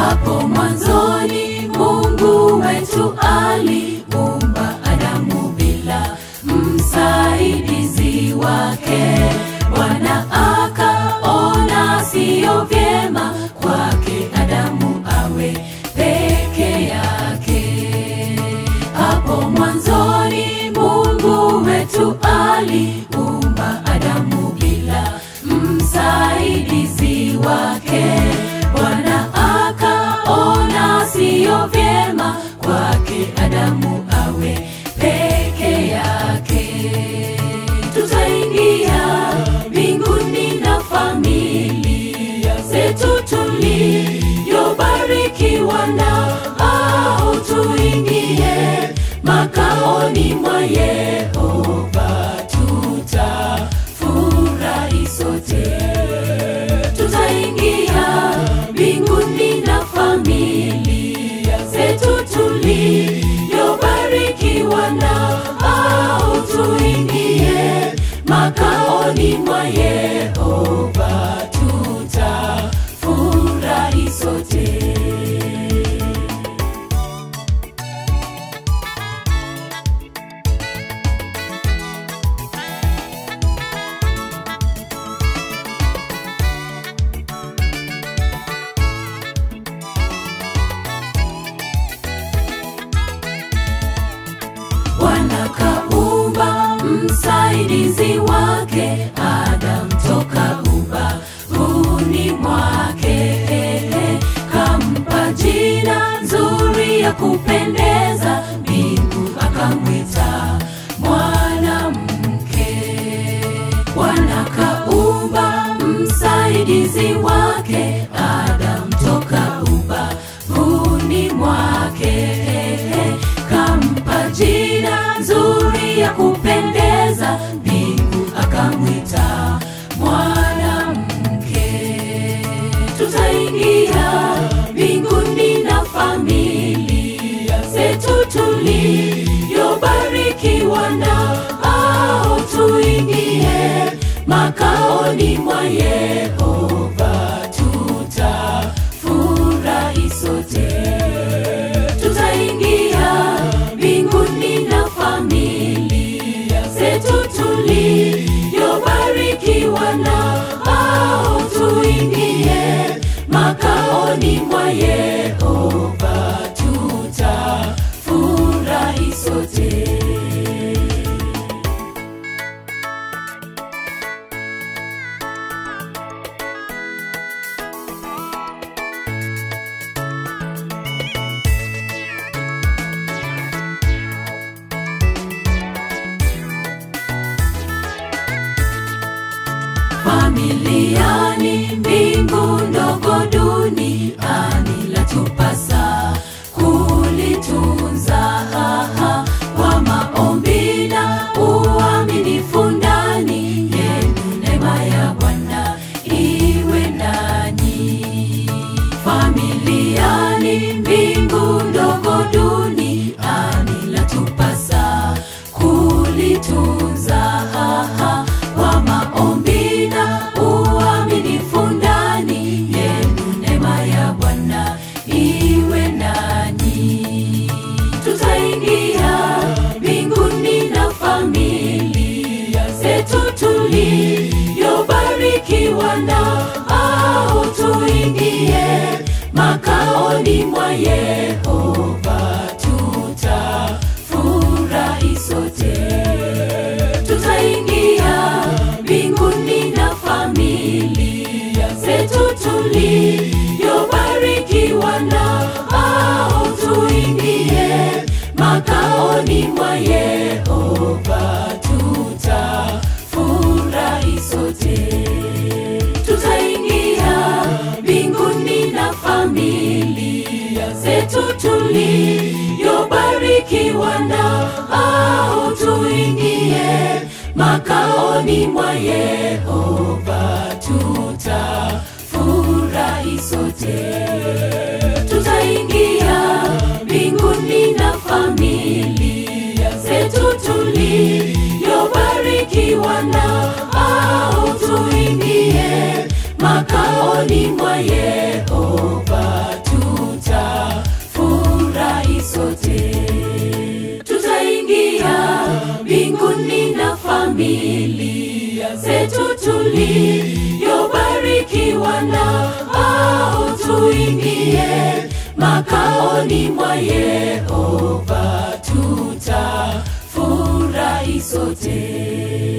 Hapo mwanzoni Mungu wetu aliumba Adamu bila msaidizi wake. Bwana akaona siyo vyema kwake Adamu awe peke yake. Hapo mwanzoni Mungu wetu aliumba Adamu bila msaidizi wake. Bwana akaona siyo vyema kwake Adamu awe peke yake. Tutaingia mbinguni na familia zetu tuliyobarikiwa na au tuingie makaoni mwa Yehova tutafurahi sote tutaingia mbinguni na familia zetu tuliyobarikiwa na au tuingie makaoni mwa Yehova tutafurahi sote. Bwana kaumba msaidizi wake Adam toka ubavuni mwake, kampa jina nzuri ya kupendeza, mbingu akamwita mwanamke. Bwana kaumba msaidizi wake Adam toka ubavuni mwake, kampa jina nzuri ya kupendeza, mbingu akamwita mwanamke. Tutaingia mbinguni na familia zetu tuliyobarikiwa na au tuingie makaoni mwa Yehova tutafurahi sote tutaingia mbinguni na familia zetu tuliyobarikiwa na au tuingie makaoni mwa Yehova tutafurahi sote. familiani, mbingu ndogo duniani, latupasa kulitunza haha kwa maombi na uaminifu ndani yenu, neema ya Bwana iwe nanyi. Familiani, mbingu ndogo duniani, latupasa kulitunza haha kwa maombi na uaminifu ndani yenu, neema ya Bwana iwe nanyi. Tutaingia mbinguni na familia zetu tuliyobarikiwa na au tuingie makaoni mwa Yehova tutafurahi sote tutaingia mbinguni na familia zetu tuliyobarikiwa na au tuingie makaoni mwa Yehova tutafurahi sote tutaingia mbinguni na familia zetu tuliyobarikiwa na au tuingie makaoni mwa Yehova tutafurahi sote tutaingia mbinguni na familia zetu tuliyobarikiwa na au tuingie makaoni mwa Yehova tu petu tuliyobarikiwa na au tuingie makaoni mwa Yehova tutafurahi sote.